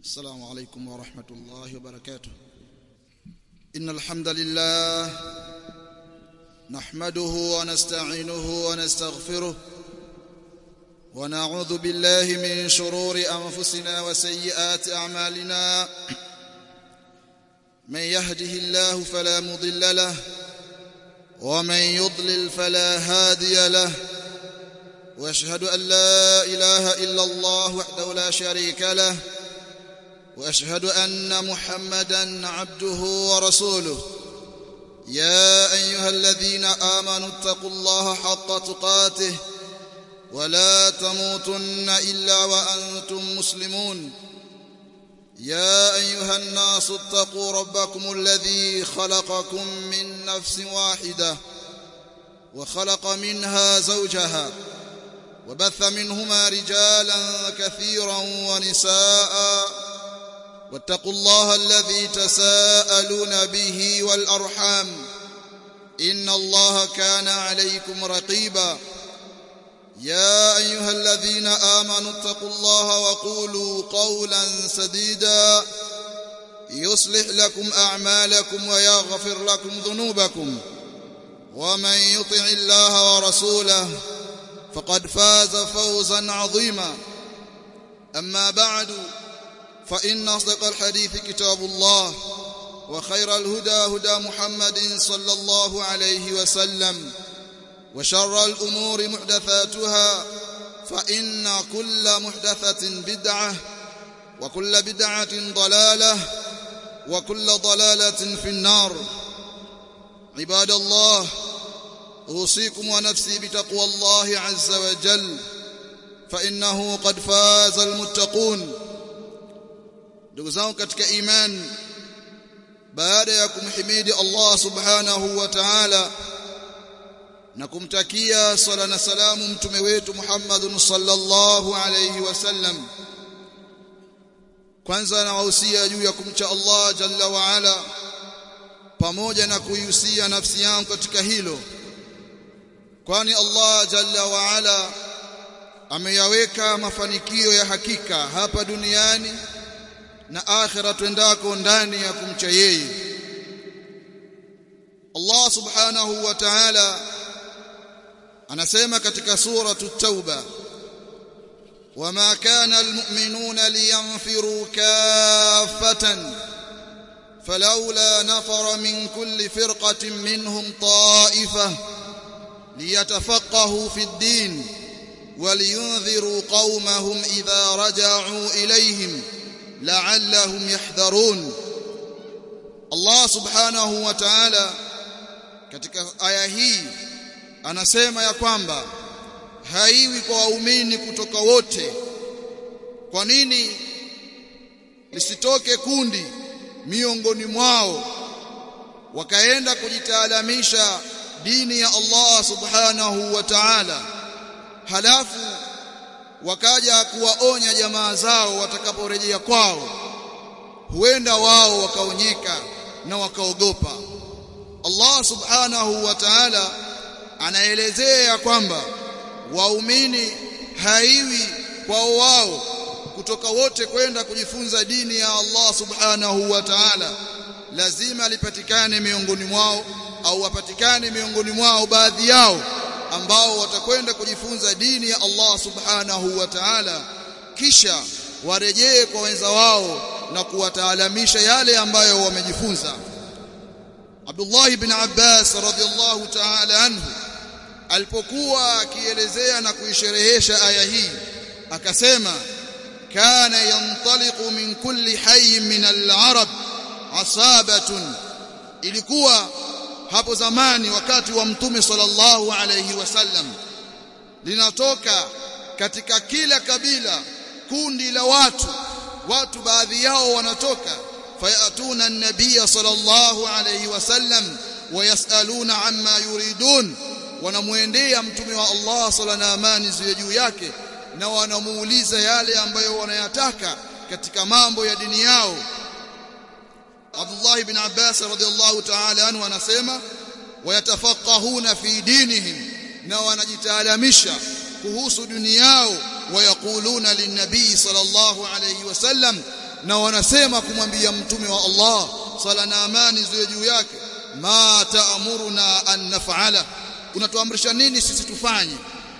السلام عليكم ورحمة الله وبركاته إن الحمد لله نحمده ونستعينه ونستغفره ونعوذ بالله من شرور أنفسنا وسيئات أعمالنا من يهده الله فلا مضل له ومن يضلل فلا هادي له واشهد ان لا اله الا الله وحده لا شريك له واشهد ان محمدا عبده ورسوله يا ايها الذين امنوا اتقوا الله حق تقاته ولا تموتن الا وانتم مسلمون يا ايها الناس اتقوا ربكم الذي خلقكم من نفس واحده وخلق منها زوجها وبث منهما رجالا كثيرا ونساء واتقوا الله الذي تساءلون به والارحام ان الله كان عليكم رقيبا يا ايها الذين امنوا اتقوا الله وقولوا قولا سديدا يصلح لكم اعمالكم ويغفر لكم ذنوبكم ومن يطع الله ورسوله فقد فاز فوزا عظيما اما بعد فان اصدق الحديث كتاب الله وخير الهدى هدى محمد صلى الله عليه وسلم وشر الامور محدثاتها فان كل محدثه بدعه وكل بدعه ضلاله وكل ضلاله في النار عباد الله اوصيكم ونفسي بتقوى الله عز وجل فانه قد فاز المتقون ndugu zangu katika imani baada ya kumhimidi Allah subhanahu wa ta'ala na kumtakia sala na salamu mtume wetu Muhammadun sallallahu alayhi wasallam kwanza nawahusia juu ya kumcha Allah jalla wa ala pamoja na kuihusia nafsi yangu katika hilo kwani Allah jalla wa ala ameyaweka mafanikio ya hakika hapa duniani na akhira twendako ndani ya kumcha yeye Allah subhanahu wa ta'ala anasema katika suratu tauba wama kana almu'minuna liyanfiru kaffatan فلولا نفر من كل فرقة منهم طائفة ليتفقهوا في الدين ولينذروا قومهم إذا رجعوا إليهم لعلهم يحذرون الله سبحانه وتعالى katika aya hii anasema ya kwamba haiwi kwa waumini kutoka wote kwa nini lisitoke kundi miongoni mwao wakaenda kujitaalamisha dini ya Allah subhanahu wa ta'ala halafu wakaja kuwaonya jamaa zao watakaporejea kwao huenda wao wakaonyeka na wakaogopa Allah subhanahu wa ta'ala anaelezea kwamba waumini haiwi kwao wao kutoka wote kwenda kujifunza dini ya Allah subhanahu wa ta'ala lazima lipatikane miongoni mwao au wapatikane miongoni mwao baadhi yao ambao watakwenda kujifunza dini ya Allah subhanahu wa ta'ala kisha warejee kwa wenza wao na kuwataalamisha yale ambayo wamejifunza Abdullah ibn Abbas radhiallahu ta'ala anhu alipokuwa akielezea na kuisherehesha aya hii akasema kana yantaliqu min kulli hayy min al-arab asabatun ilikuwa hapo zamani wakati wa mtume sallallahu alayhi wasallam linatoka katika kila kabila kundi la watu watu baadhi yao wanatoka fayatuna an-nabiy sallallahu alayhi wasallam wayasaluna amma yuridun wanamuendea mtume wa Allah sala na amani ziwe juu yake na wanamuuliza yale ambayo wanayataka katika mambo ya dini yao Abdullah ibn Abbas radhiallahu ta'ala anhu anasema wayatafaqahuna fi dinihim na wanajitaalamisha kuhusu dini yao wayaquluna linnabii sallallahu alayhi wasallam na wanasema kumwambia mtume wa Allah sala na amani ziwe juu yake ma ta'muruna an naf'ala unatuamrisha nini sisi tufanye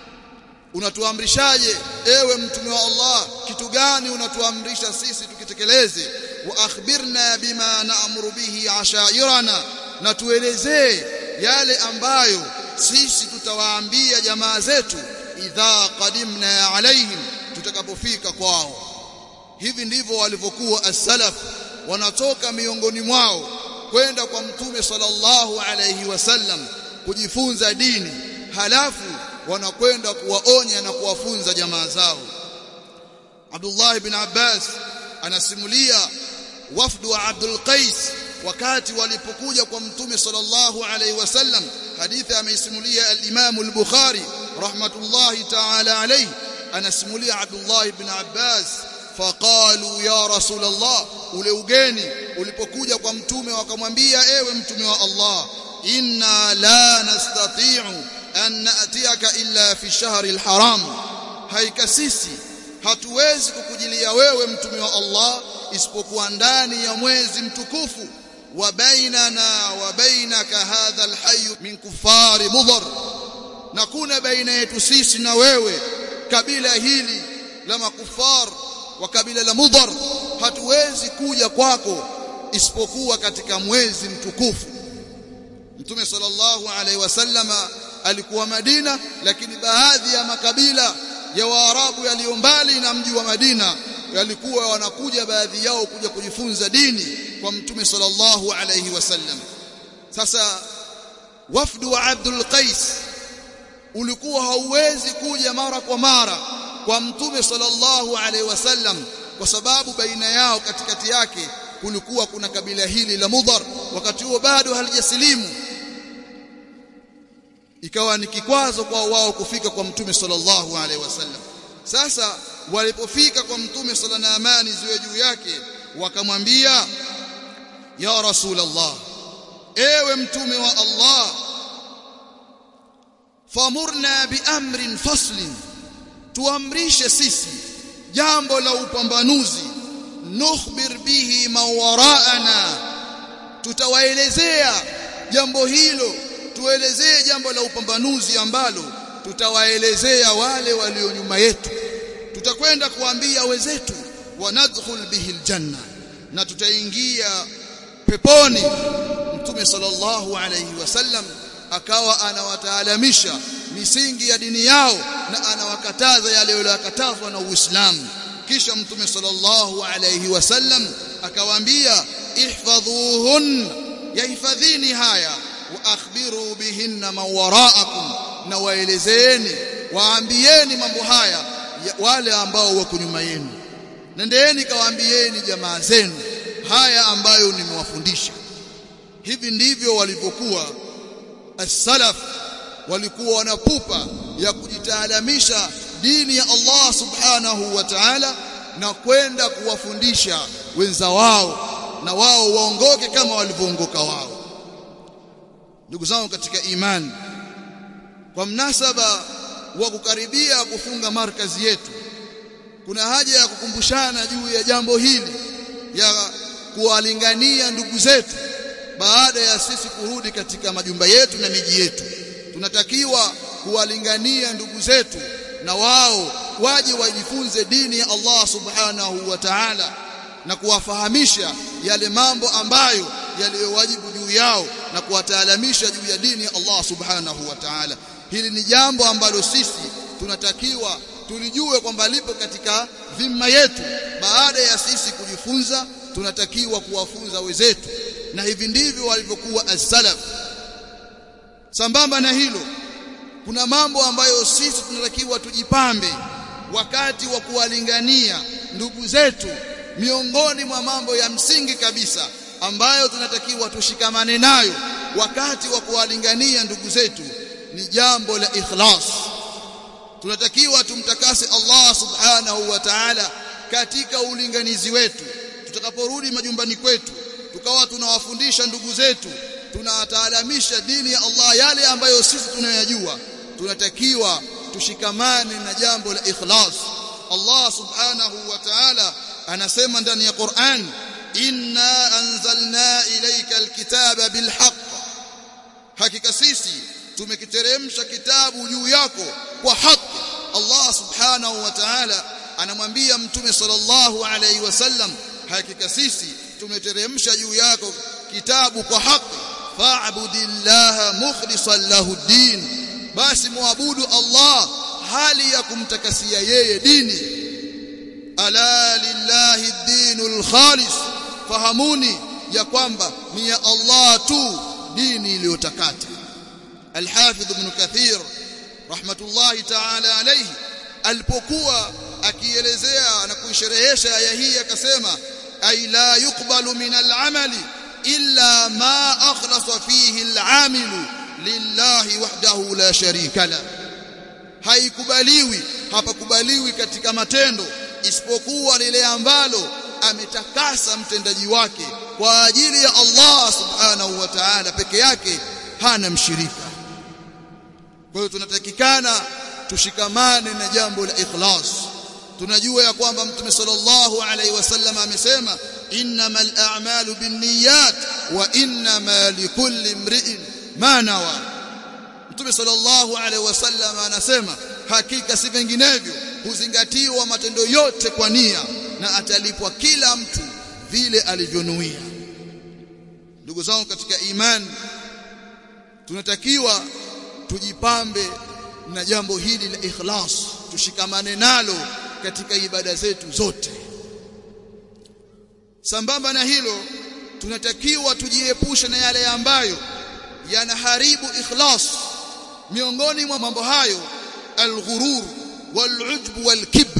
unatuamrishaje ewe mtume wa Allah kitu gani unatuamrisha sisi tukitekeleze wa akhbirna bima na'muru bihi ashairana na tuelezee yale ambayo sisi tutawaambia jamaa zetu idha qadimna alaihim tutakapofika kwao hivi ndivyo walivyokuwa as-salaf wanatoka miongoni mwao kwenda kwa mtume sallallahu alayhi wasallam kujifunza dini halafu wanakwenda kuwaonya na kuwafunza jamaa zao Abdullah ibn Abbas anasimulia wafdu wa Abdul Qais wakati walipokuja kwa mtume sallallahu alayhi wasallam hadithi ameisimulia al-Imam al-Bukhari rahmatullahi ta'ala alayhi anasimulia Abdullah ibn Abbas faqalu ya rasul Allah ule ugeni ulipokuja kwa mtume wakamwambia ewe mtume wa Allah inna la nastati'u an na'tiyaka illa fi shahri al-haram haika sisi hatuwezi kukujilia wewe mtume wa Allah isipokuwa ndani ya mwezi mtukufu wa bainana wa bainaka hadha alhayy min kufari mudhar na kuna baina yetu sisi na wewe kabila hili la makufar wa kabila la mudhar hatuwezi kuja kwako isipokuwa katika mwezi mtukufu Mtume sallallahu alaihi wasallama alikuwa Madina lakini baadhi ya makabila ya Waarabu yaliyo mbali na mji wa Madina yalikuwa wanakuja baadhi yao kuja kujifunza dini kwa Mtume sallallahu alaihi wasallam sasa wafdu wa Abdul Qais ulikuwa hauwezi kuja mara kwa mara kwa Mtume sallallahu alaihi wasallam kwa sababu baina yao katikati yake kulikuwa kuna kabila hili la Mudhar wakati huo bado halijasilimu ikawa ni kikwazo kwa wao kufika kwa mtume sallallahu alaihi wasallam sasa walipofika kwa mtume sala na amani ziwe juu yake wakamwambia ya rasulullah ewe mtume wa Allah famurna biamrin faslin tuamrishe sisi jambo la upambanuzi nukhbir bihi mawaraana tutawaelezea jambo hilo tuelezee jambo la upambanuzi ambalo tutawaelezea wale walio nyuma yetu tutakwenda kuambia wenzetu wanadkhul bihi aljanna na tutaingia peponi mtume sallallahu alayhi wasallam akawa anawataalamisha misingi ya dini yao na anawakataza yale yaliyokatazwa na Uislamu kisha mtume sallallahu alayhi wasallam akawaambia ihfadhuhun yahifadhini haya wa akhbiru bihinna man waraakum na waelezeeni waambieni mambo haya wale ambao wako nyuma yenu nendeeni kawaambieni jamaa zenu haya ambayo nimewafundisha hivi ndivyo walivyokuwa as-salaf walikuwa wanapupa ya kujitaalamisha dini ya Allah subhanahu wa ta'ala na kwenda kuwafundisha wenza wao na wao waongoke kama walivyoongoka wao ndugu zangu katika imani kwa mnasaba wa kukaribia kufunga markazi yetu kuna haja ya kukumbushana juu ya jambo hili ya kuwalingania ndugu zetu baada ya sisi kurudi katika majumba yetu na miji yetu tunatakiwa kuwalingania ndugu zetu na wao waje wajifunze dini ya Allah subhanahu wa ta'ala na kuwafahamisha yale mambo ambayo yaliyowajibu juu yao na kuwataalamisha juu ya dini ya Allah subhanahu wa ta'ala hili ni jambo ambalo sisi tunatakiwa tulijue kwamba lipo katika dhima yetu baada ya sisi kujifunza tunatakiwa kuwafunza wenzetu na hivi ndivyo walivyokuwa as-salaf sambamba na hilo kuna mambo ambayo sisi tunatakiwa tujipambe wakati wa kuwalingania ndugu zetu miongoni mwa mambo ya msingi kabisa ambayo tunatakiwa tushikamane nayo wakati wa kuwalingania ndugu zetu ni jambo la ikhlas tunatakiwa tumtakase Allah subhanahu wa ta'ala katika ulinganizi wetu tutakaporudi majumbani kwetu tukawa tunawafundisha ndugu zetu tunawataalamisha dini ya Allah yale ambayo sisi tunayajua tunatakiwa tushikamane na jambo la ikhlas Allah subhanahu wa ta'ala anasema ndani ya Qur'an inna anzalna ilayka alkitaba bilhaq hakika sisi tumekiteremsha kitabu juu yako kwa haki Allah subhanahu wa ta'ala anamwambia mtume sallallahu alayhi wasallam hakika sisi tumeteremsha juu yako kitabu kwa haki fa'budillaha mukhlishan lahu din basi muabudu Allah hali ya kumtakasia yeye dini ala lillahi dinul khalis fahamuni ya kwamba ni ya Allah tu dini iliyotakata Al-Hafidh Ibn Kathir rahmatullahi ta'ala alayhi alipokuwa akielezea na kuisherehesha aya hii akasema ay la yuqbalu min al-amali illa ma akhlasa fihi al-amilu lillahi wahdahu la sharika la haikubaliwi hapakubaliwi katika matendo isipokuwa lile ambalo ametakasa mtendaji wake kwa ajili ya Allah subhanahu wa ta'ala peke yake hana mshirika kwa hiyo tunatakikana tushikamane na jambo la ikhlas tunajua ya kwamba mtume sallallahu alaihi wasallam amesema innamal a'malu binniyat wa innama likulli imri'in ma nawa mtume sallallahu alaihi wasallam anasema hakika si vinginevyo huzingatiwa matendo yote kwa nia na atalipwa kila mtu vile alivyonuia ndugu zangu katika imani tunatakiwa tujipambe na jambo hili la ikhlas tushikamane nalo katika ibada zetu zote sambamba na hilo tunatakiwa tujiepushe na yale ambayo yanaharibu ikhlas miongoni mwa mambo hayo alghurur walujb walkibr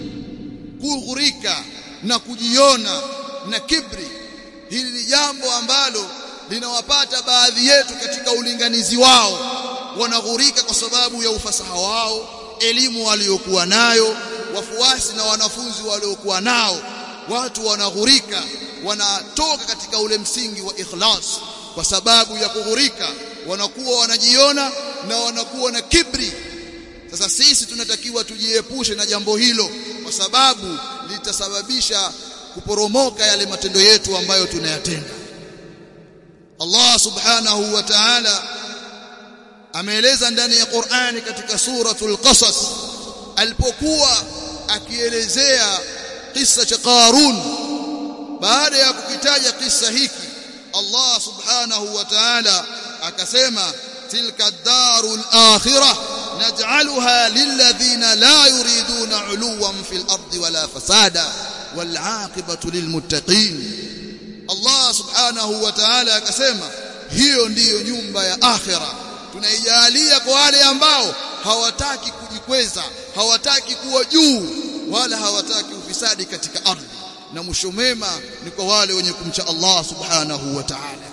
kughurika na kujiona na kibri hili ni jambo ambalo linawapata baadhi yetu katika ulinganizi wao wanaghurika kwa sababu ya ufasaha wao elimu waliokuwa nayo wafuasi na wanafunzi waliokuwa nao watu wanaghurika wanatoka katika ule msingi wa ikhlas kwa sababu ya kughurika wanakuwa wanajiona na wanakuwa na kibri sasa sisi tunatakiwa tujiepushe na jambo hilo kwa sababu litasababisha kuporomoka yale matendo yetu ambayo tunayatenda Allah subhanahu wa ta'ala ameeleza ndani ya Qur'ani katika suratul Qasas alipokuwa akielezea kisa cha Qarun baada ya kukitaja kisa hiki Allah subhanahu wa ta'ala akasema tilka darul akhirah naj'alha lilladhina la yuriduna 'uluwan fil ardi wala fasada wal 'aqibatu lilmuttaqin Allah subhanahu wa ta'ala akasema hiyo ndiyo nyumba ya akhira tunaijalia kwa wale ambao hawataki kujikweza hawataki kuwa juu wala hawataki ufisadi katika ardhi na mwisho mema ni kwa wale wenye kumcha Allah subhanahu wa ta'ala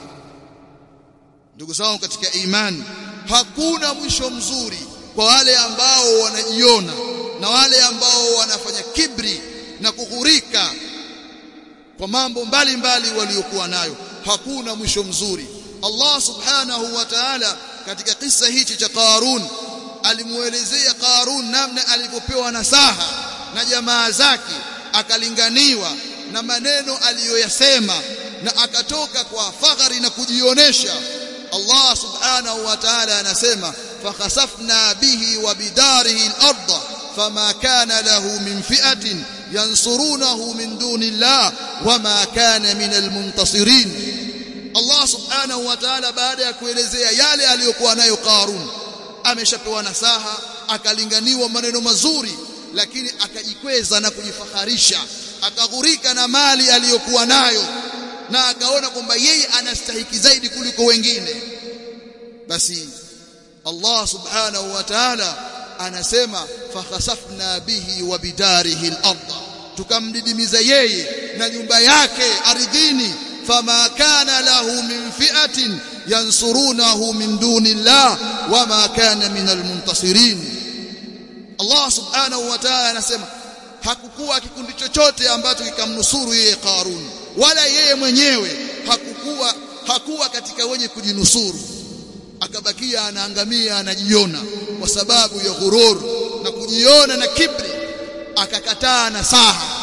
ndugu zangu katika imani hakuna mwisho mzuri kwa wale ambao wanajiona na wale ambao wanafanya kibri na kughurika kwa mambo mbalimbali waliokuwa nayo hakuna mwisho mzuri Allah subhanahu wa ta'ala katika kisa hichi cha Qarun alimuelezea Qarun namna alivyopewa nasaha na jamaa zake akalinganiwa na maneno aliyoyasema na akatoka kwa fakhari na kujionesha Allah subhanahu wa ta'ala anasema fakhasafna bihi wa bidarihi al-ardh fama kana lahu min fi'atin yansurunahu min duni Allah wama kana min al-muntasirin Allah subhanahu wa ta'ala baada ya kuelezea yale aliyokuwa nayo Qarun ameshapewa nasaha akalinganiwa maneno mazuri lakini akajikweza na kujifaharisha akaghurika na mali aliyokuwa nayo na akaona kwamba yeye anastahiki zaidi kuliko wengine basi Allah subhanahu wa ta'ala anasema fakhasafna bihi wa bidarihi al-ardh tukamdidimiza yeye na nyumba yake ardhini fama kana lahu min fi'atin yansurunahu min duni Allah wama kana min almuntasirin Allah subhanahu wa ta'ala anasema hakukuwa kikundi chochote ambacho kikamnusuru yeye Qarun wala yeye mwenyewe hakukuwa hakuwa katika wenye kujinusuru akabakia anaangamia anajiona kwa sababu ya ghurur na kujiona na kibri akakataa nasaha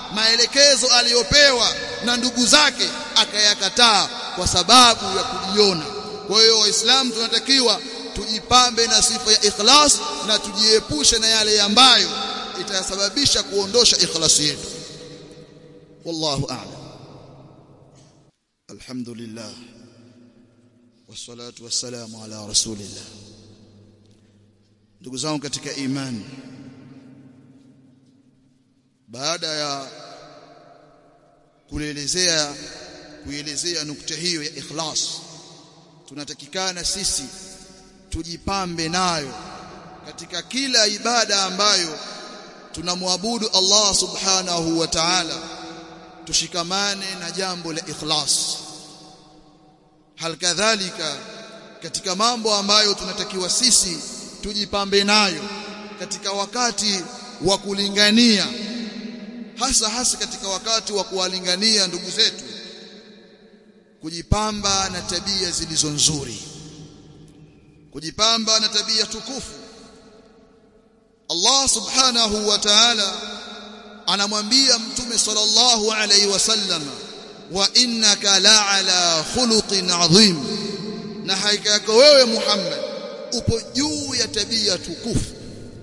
maelekezo aliyopewa na ndugu zake akayakataa kwa sababu ya kujiona kwa hiyo waislamu tunatakiwa tujipambe na sifa ya ikhlas na tujiepushe na yale ambayo itasababisha kuondosha ikhlasi yetu wallahu a'lam alhamdulillah wassalatu wassalamu ala rasulillah ndugu zangu katika imani baada ya kuelezea kuelezea nukta hiyo ya ikhlas tunatakikana sisi tujipambe nayo katika kila ibada ambayo tunamwabudu Allah subhanahu wa ta'ala tushikamane na jambo la ikhlas halikadhalika katika mambo ambayo tunatakiwa sisi tujipambe nayo katika wakati wa kulingania hasa hasa katika wakati wa kuwalingania ndugu zetu kujipamba na tabia zilizo nzuri kujipamba na tabia tukufu Allah subhanahu wa ta'ala anamwambia mtume sallallahu alayhi wasallam wa innaka la'ala khuluqin adhim na hakika yako wewe Muhammad upo juu ya tabia tukufu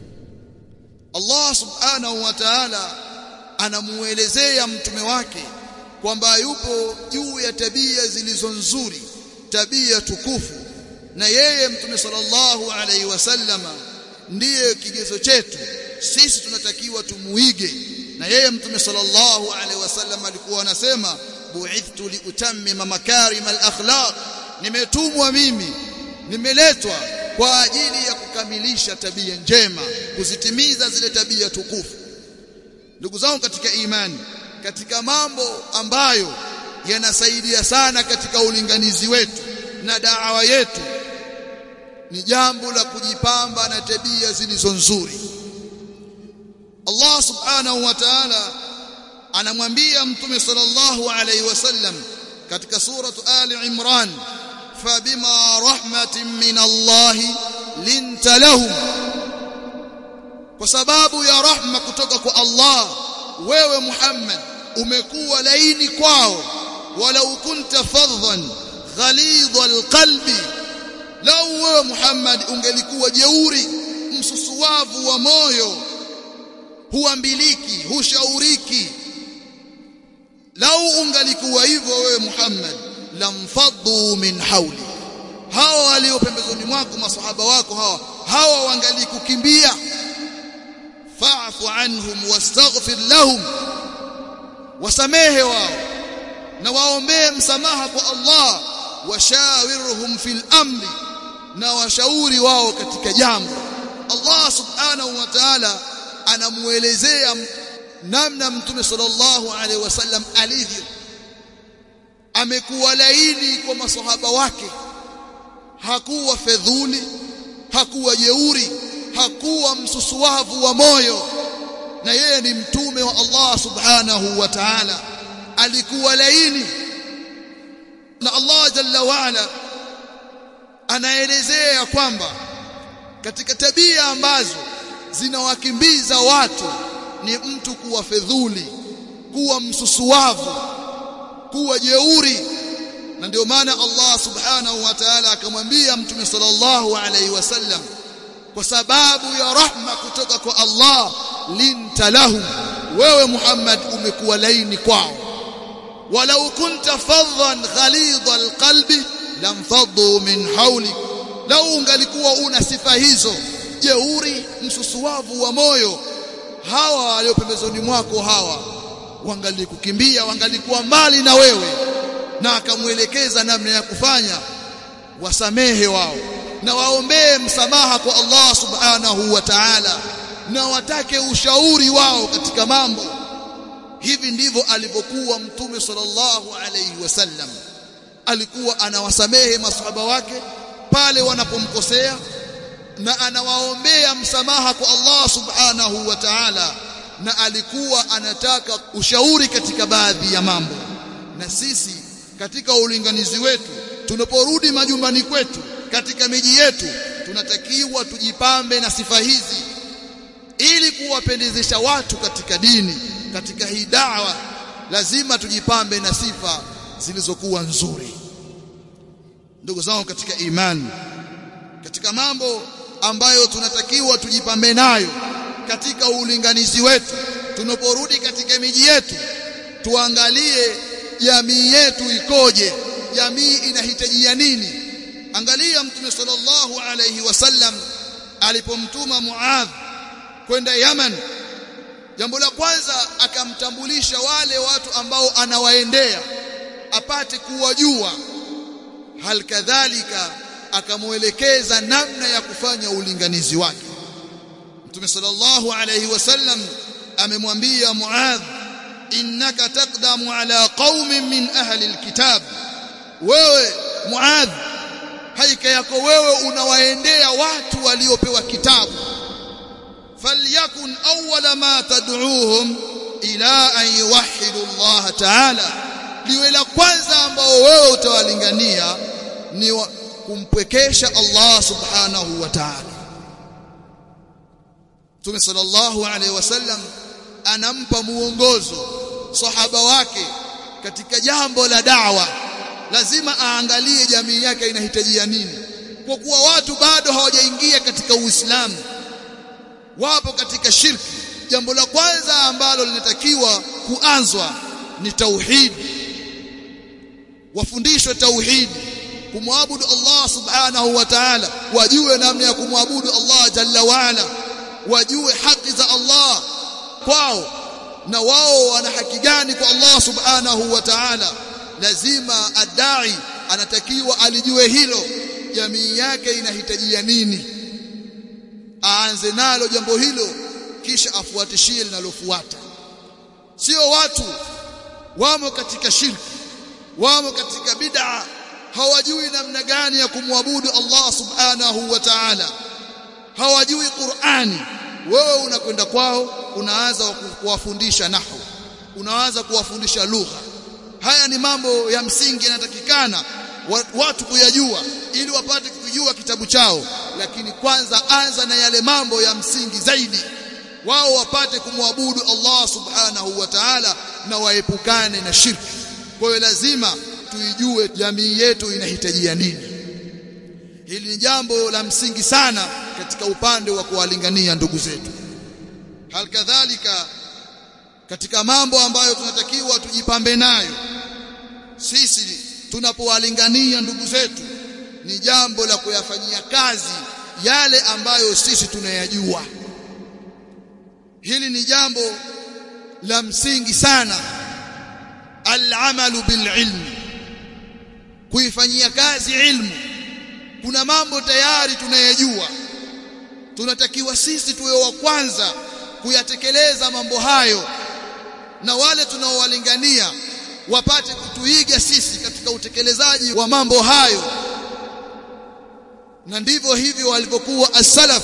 Allah subhanahu wa ta'ala anamuelezea mtume wake kwamba yupo juu ya tabia zilizo nzuri tabia tukufu na yeye mtume sallallahu alaihi wasallama ndiye kigezo chetu sisi tunatakiwa tumuige na yeye mtume sallallahu alaihi wasallam alikuwa anasema bu'ithtu liutammima makarim al-akhlaq nimetumwa mimi nimeletwa kwa ajili ya kukamilisha tabia njema kuzitimiza zile tabia tukufu ndugu zangu katika imani katika mambo ambayo yanasaidia sana katika ulinganizi wetu na daawa yetu ni jambo la kujipamba na tabia zilizo nzuri Allah subhanahu wa ta'ala anamwambia mtume sallallahu alayhi wasallam katika suratu ali imran fabima rahmatin min Allah linta lahum kwa sababu ya rahma kutoka kwa Allah wewe Muhammad umekuwa laini kwao walau kunta fadhan ghalidha alqalbi lau wewe Muhammad ungelikuwa jeuri msusuwavu wa moyo huambiliki hushauriki lau ungalikuwa hivyo wewe Muhammad lamfaddu min hauli hawa walio pembezoni mwako masahaba wako hawa hawa wangalikukimbia fa'fu anhum wastaghfir lahum wasamehe wao na waombee msamaha kwa Allah washawirhum fil amri na washauri wao katika jambo Allah subhanahu wa ta'ala anamuelezea namna mtume sallallahu alaihi wasallam alivyo amekuwa laini kwa masahaba wake hakuwa fedhuli hakuwa jeuri hakuwa msusuwavu wa moyo na yeye ni mtume wa Allah subhanahu wa ta'ala alikuwa laini na Allah jalla waala anaelezea kwamba katika tabia ambazo zinawakimbiza watu ni mtu kuwa fedhuli kuwa msusuwavu kuwa jeuri na ndio maana Allah subhanahu wa ta'ala akamwambia mtume sallallahu alaihi wasallam kwa sababu ya rahma kutoka kwa Allah linta lahum wewe Muhammad umekuwa laini kwao walau kunta fadhan ghalidha alqalbi lamfaddu min hawlik lau ungalikuwa una sifa hizo jeuri msusuwavu wa moyo hawa walio pembezoni mwako hawa wangalikukimbia wangalikuwa mbali na wewe na akamwelekeza namna ya kufanya wasamehe wao na waombee msamaha kwa Allah subhanahu wa ta'ala na watake ushauri wao katika mambo hivi ndivyo alivyokuwa mtume sallallahu alayhi wasallam alikuwa anawasamehe masahaba wake pale wanapomkosea na anawaombea msamaha kwa Allah subhanahu wa ta'ala na alikuwa anataka ushauri katika baadhi ya mambo na sisi katika ulinganizi wetu tunaporudi majumbani kwetu katika miji yetu tunatakiwa tujipambe na sifa hizi ili kuwapendezesha watu katika dini katika hii da'wa lazima tujipambe na sifa zilizokuwa nzuri ndugu zangu katika imani katika mambo ambayo tunatakiwa tujipambe nayo katika ulinganizi wetu tunaporudi katika miji yetu tuangalie jamii yetu ikoje jamii inahitajia nini angalia mtume sallallahu alayhi wasallam alipomtuma Muadh kwenda Yaman jambo la kwanza akamtambulisha wale watu ambao anawaendea apate kuwajua hal kadhalika akamuelekeza namna ya kufanya ulinganizi wake Mtume sallallahu alayhi wasallam amemwambia Muadh innaka taqdamu ala qaumin min ahli alkitab wewe Muadh haika yako wewe unawaendea watu waliopewa kitabu falyakun awwala ma tad'uuhum ila an yuwahhidu Allah ta'ala liwe la kwanza ambao wewe utawalingania ni kumpwekesha Allah subhanahu wa ta'ala Mtume sallallahu alaihi wasallam anampa muongozo sahaba wake katika jambo la da'wa lazima aangalie jamii yake inahitajia nini kwa kuwa watu bado hawajaingia katika Uislamu wapo katika shirki jambo la kwanza ambalo linatakiwa kuanzwa ni tauhid wafundishwe tauhid kumwabudu Allah subhanahu wa ta'ala wajue namna ya kumwabudu Allah jalla waala wajue haki za Allah kwao na wao wana haki gani kwa Allah subhanahu wa ta'ala lazima adai anatakiwa alijue hilo jamii yake inahitajia nini aanze nalo jambo hilo kisha afuatishie linalofuata sio watu wamo katika shirki wamo katika bid'a hawajui namna gani ya kumwabudu Allah subhanahu wa ta'ala hawajui Qur'ani wewe unakwenda kwao unaanza kuwafundisha nahwu unaanza kuwafundisha lugha haya ni mambo ya msingi yanatakikana watu kuyajua ili wapate kujua kitabu chao lakini kwanza anza na yale mambo ya msingi zaidi wao wapate kumwabudu Allah subhanahu wa ta'ala na waepukane na shirki kwa hiyo lazima tuijue jamii yetu inahitajia nini hili ni jambo la msingi sana katika upande wa kuwalingania ndugu zetu halikadhalika katika mambo ambayo tunatakiwa tujipambe nayo sisi tunapowalingania ndugu zetu ni jambo la kuyafanyia kazi yale ambayo sisi tunayajua hili ni jambo la msingi sana al-amalu bil ilmi kuifanyia kazi ilmu kuna mambo tayari tunayajua tunatakiwa sisi tuwe wa kwanza kuyatekeleza mambo hayo na wale tunaowalingania wapate kutuiga sisi katika utekelezaji wa mambo hayo na ndivyo hivyo walivyokuwa as-salaf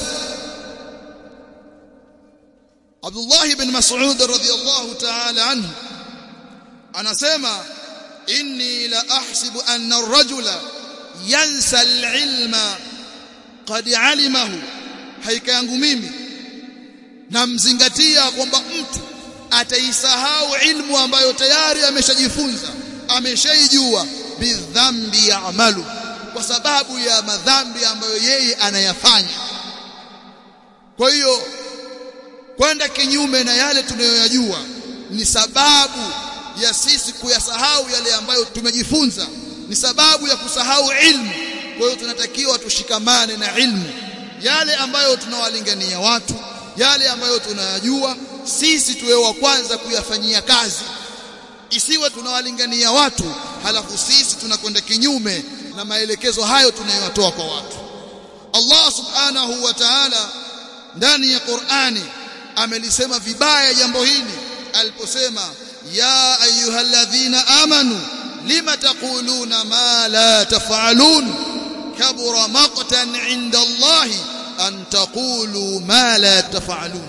Abdullah ibn Mas'ud radhiyallahu ta'ala anhu anasema inni la ahsibu anna ar-rajula yansa al-ilma qad alimahu haika yangu mimi namzingatia kwamba mtu ataisahau ilmu ambayo tayari ameshajifunza ameshaijua bidhambi ya'malu kwa sababu ya madhambi ambayo yeye anayafanya kwa hiyo kwenda kinyume na yale tunayoyajua ni sababu ya sisi kuyasahau yale ambayo tumejifunza ni sababu ya kusahau ilmu kwa hiyo tunatakiwa tushikamane na ilmu yale ambayo tunawalingania watu yale ambayo tunayajua sisi tuwe wa kwanza kuyafanyia kazi isiwe tunawalingania watu halafu sisi tunakwenda kinyume na maelekezo hayo tunayotoa kwa watu Allah subhanahu wa ta'ala ndani ya Qur'ani amelisema vibaya jambo hili aliposema ya ayyuhalladhina amanu lima taquluna ma la taf'alun kabura maqtan 'inda Allah an taqulu ma la taf'alun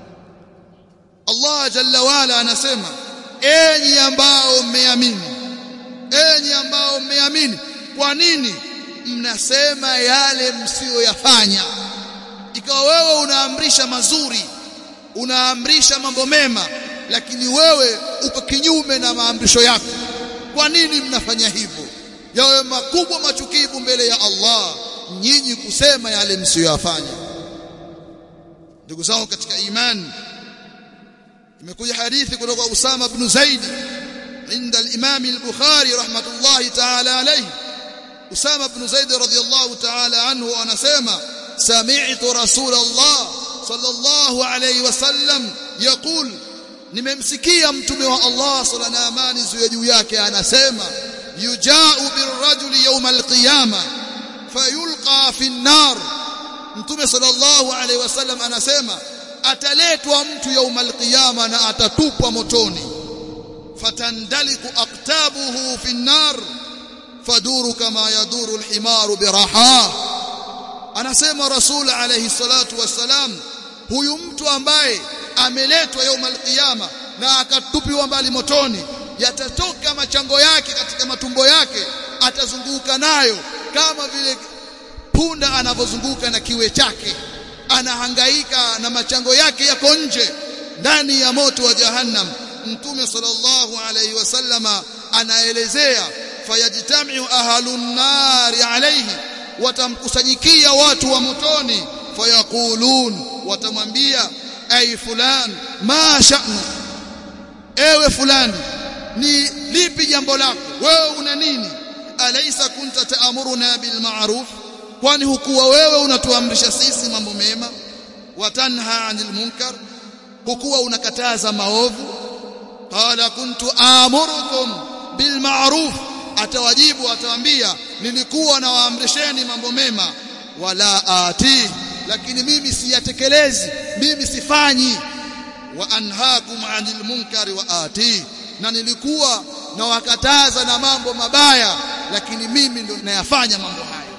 Allah jalla wala anasema enyi ambao mmeamini enyi ambao mmeamini kwa nini mnasema yale msiyoyafanya ikawa wewe unaamrisha mazuri unaamrisha mambo mema lakini wewe uko kinyume na maamrisho yako kwa nini mnafanya hivyo yawe makubwa machukivu mbele ya Allah nyinyi kusema yale msiyoyafanya ndugu zangu katika imani imekuja hadithi kutoka Usama ibn Zaid عند الإمام البخاري رحمة الله تعالى عليه أسامة بن زيد رضي الله تعالى عنه أنا سيما سمعت رسول الله صلى الله عليه وسلم يقول nimemsikia mtume wa Allah sala na amani ziwe juu yake anasema yujau birrajuli yawma alqiyama fayulqa fi an-nar mtume sallallahu alaihi wasallam anasema ataletwa mtu yawma alqiyama na atatupwa motoni fatandaliku aqtabuhu fi an-nar faduru kama yaduru al-himaru biraha anasema rasul alayhi salatu wassalam huyu mtu ambaye ameletwa yaumal qiyama na akatupiwa mbali motoni yatatoka machango yake katika matumbo yake atazunguka nayo kama vile punda anavyozunguka na kiwe chake anahangaika na machango yake yako nje ndani ya moto wa jahannam mtume sallallahu alayhi wasallama anaelezea fayajtamiu ahlun nari alayhi watamkusanyikia watu wa motoni fayaqulun watamwambia ay fulan ma sha'nu ewe fulani ni lipi jambo lako wewe una nini alaysa kunta ta'muruna bil ma'ruf kwani hukuwa wewe unatuamrisha sisi mambo mema watanha 'anil munkar hukuwa unakataza maovu qala kuntu amurukum bil ma'ruf atawajibu atawaambia nilikuwa nawaamrisheni mambo mema wala ati lakini mimi siyatekelezi mimi sifanyi wa anhaakum 'anil munkari wa ati na nilikuwa nawakataza na mambo mabaya lakini mimi ndo nayafanya mambo hayo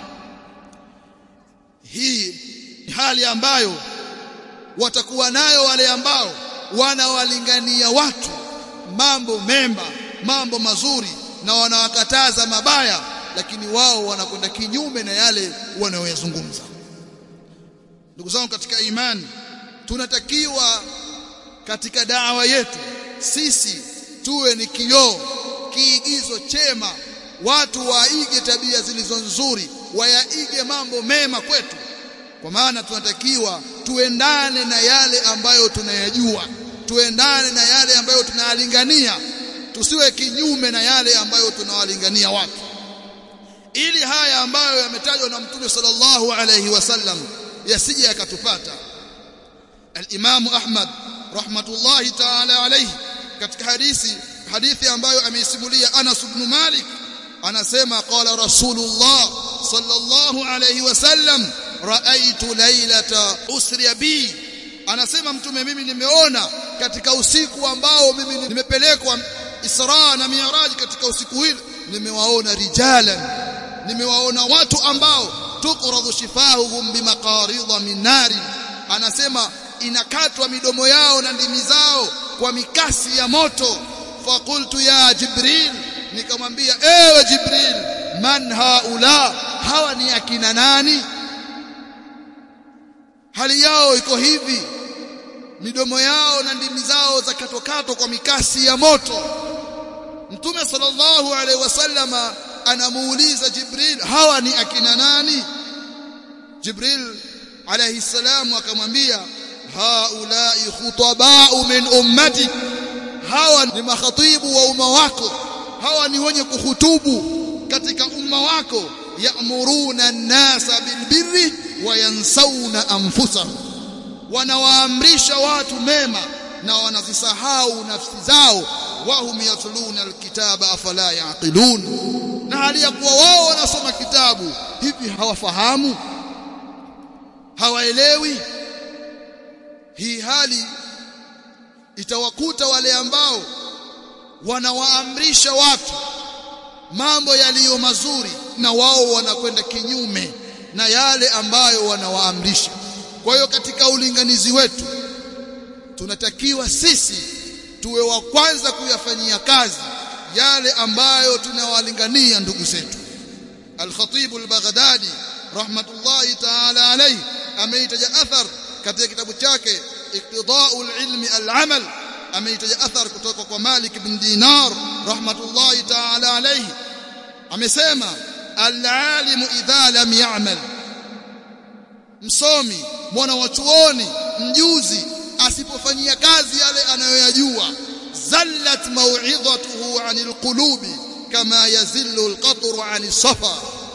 hii hali ambayo watakuwa nayo wale ambao wanawalingania watu mambo mema mambo mazuri na wanawakataza mabaya lakini wao wanakwenda kinyume na yale wanayoyazungumza ndugu zangu katika imani tunatakiwa katika dawa yetu sisi tuwe ni kioo kiigizo chema watu waige tabia zilizo nzuri wayaige mambo mema kwetu kwa maana tunatakiwa tuendane na yale ambayo tunayajua tuendane na yale ambayo tunayalingania tusiwe kinyume na yale ambayo tunawalingania watu ili haya ambayo yametajwa na mtume sallallahu alayhi wasallam yasije yakatupata al-Imam Ahmad rahmatullahi ta'ala alayhi katika hadithi hadithi ambayo ameisimulia Anas ibn Malik anasema qala Rasulullah sallallahu alayhi wasallam raaitu lailata usri bi anasema mtume mimi nimeona katika usiku ambao mimi nimepelekwa Isra na Mi'raj katika usiku hili nimewaona rijalan nimewaona watu ambao tuqradu shifahuhum bimaqaridha min nari anasema inakatwa midomo yao na ndimi zao kwa mikasi ya moto faqultu ya jibril nikamwambia ewe jibril man haula hawa ni akina nani hali yao iko hivi midomo yao na ndimi zao za katokato kwa mikasi ya moto mtume sallallahu alaihi wasallama anamuuliza jibril hawa ni akina nani jibril alayhi salamu akamwambia haulai khutabau min ummati hawa ni makhatibu wa umma wako hawa ni wenye kuhutubu katika umma wako ya'muruna an-nasa bilbirri wa yansawna anfusahum wanawaamrisha watu mema na wanazisahau nafsi zao wahum yatluna alkitaba afala yaqilun na hali ya kuwa wao wanasoma kitabu hivi hawafahamu hawaelewi hii hali itawakuta wale ambao wanawaamrisha watu mambo yaliyo mazuri na wao wanakwenda kinyume na yale ambayo wanawaamrisha kwa hiyo katika ulinganizi wetu tunatakiwa sisi tuwe wa kwanza kuyafanyia kazi yale ambayo tunawalingania ndugu zetu al-Khatib al-Baghdadi rahmatullahi ta'ala alayhi ameitaja athar katika kitabu chake iqtida'ul ilmi al-amal ameitaja athar kutoka kwa Malik bin Dinar rahmatullahi ta'ala alayhi amesema al-alimu idha lam ya'mal msomi mwana wa chuoni mjuzi asipofanyia kazi yale anayoyajua zallat mau'izatuhu 'anil qulubi kama yazillu al-qatru 'anis safa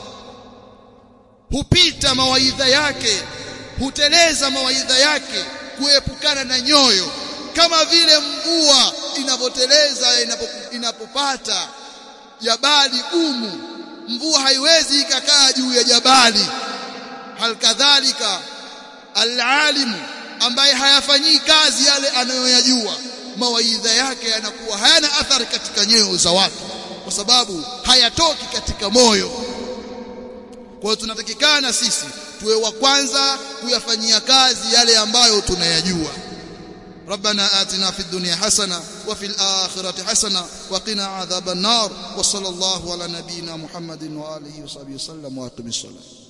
hupita mawaidha yake huteleza mawaidha yake kuepukana na nyoyo kama vile mvua inavyoteleza inapopata jabali gumu mvua haiwezi ikakaa juu ya jabali halikadhalika alalimu ambaye hayafanyii kazi yale anayoyajua mawaidha yake yanakuwa hayana athari katika nyoyo za watu kwa sababu hayatoki katika moyo kwa hiyo tunatakikana sisi tuwe wa kwanza kuyafanyia kazi yale ambayo tunayajua ربنا آتنا في الدنيا حسنة وفي الآخرة حسنة وقنا عذاب النار وصلى الله على نبينا محمد وآله وصحبه وسلم وأقم الصلاة